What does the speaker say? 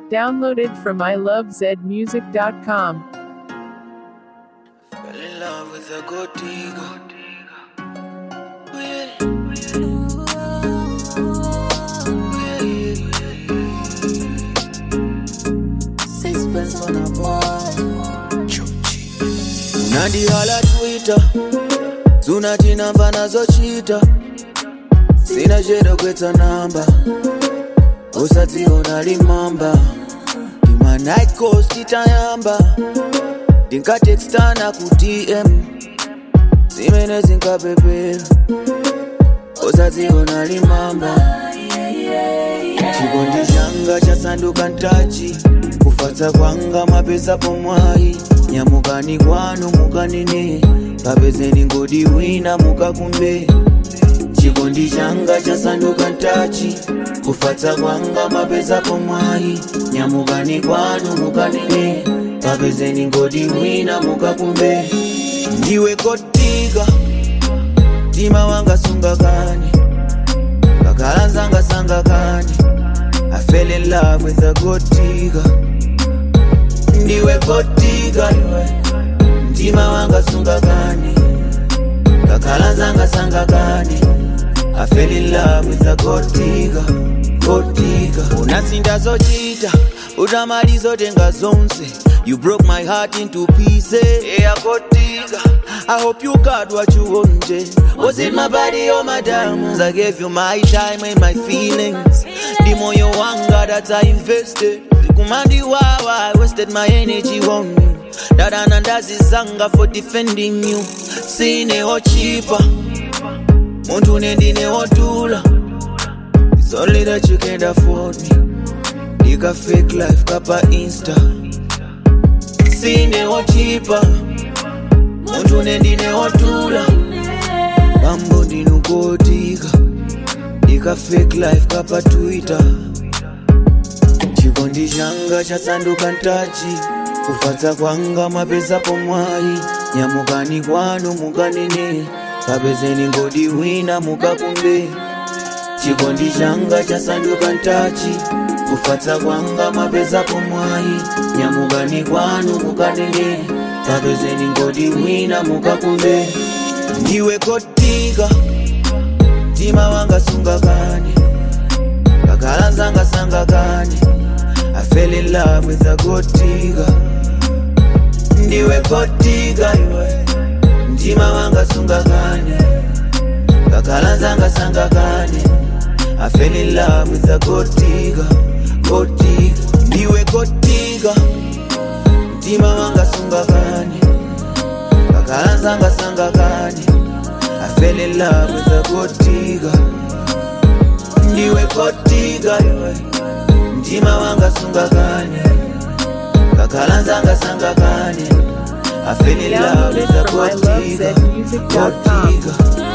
Downloaded from ilovezmusic.com. Fell in love with a gold digger. Oh, yeah. Sixpence on a boy. unandihala twitter zunatinamba nazochita sina chero kwetsa namba usadziona limamba imanightcos titayamba ndinkatekstana ku dm zimene zinkapepera usadziona limamba chikondi changa chasanduka ntachi kufatsa kwanga mapesa pomwayi nyamukani kwanu mukanene kapezeni ngodi wina mukakumbe chikondi changa chasanduka ntachi kufatsa kwanga mapesa pomwayi nyamukani kwanu mukanene kapezeni ngodi wina mukakumbe ndiwe kotika mtima wanga sungakani kakhala nzanga sangakani I fell in love with a gold digger ndiwe kotika iwe mtima wanga sungakani kakhala nzanga sangakani I fell in love with a gold digger gold digger unasinda zochita utamaliza tenga zonse You broke my heart into pieces Yeah, gold digger I hope you got what you wanted Was it my body or my diamonds? I gave you my time and my feelings The moyo wanga that I invested Kumandi wawa I wasted my energy on you Dada nandazi zanga for defending you Sine cheaper Muntu nendine wotula It's only that you can't afford me Nika fake life kapa insta Sine cheaper Muntu nendine wotula Mambo ndinukotika Nika fake life kapa twitter chikondi changa chasanduka ntachi kufatsa kwanga mapesa pomwayi nyamukani kwanu mukanene kapezeni ngodi wina mukakumbe chikondi changa chasanduka ntachi kufatsa kwanga mapesa pomwayi nyamukani kwanu mukanene kapezeni ngodi wina mukakumbe ndiwe kotika mtima wanga sungakani kakhala nzanga sangakani I fell in love with a gold digger ndiwe gold digger iwe mtima wanga sungakani kakhala nzanga sangakani I fell in love with a gold digger gold digger ndiwe gold digger mtima wanga sungakani kakhala nzanga sangakani I fell in love with a gold digger ndiwe gold digger iwe mtima wanga sungakani kakhala nzanga sangakani I fell in love with a Downloaded from gold digger, gold ilovezmusic.com. digger.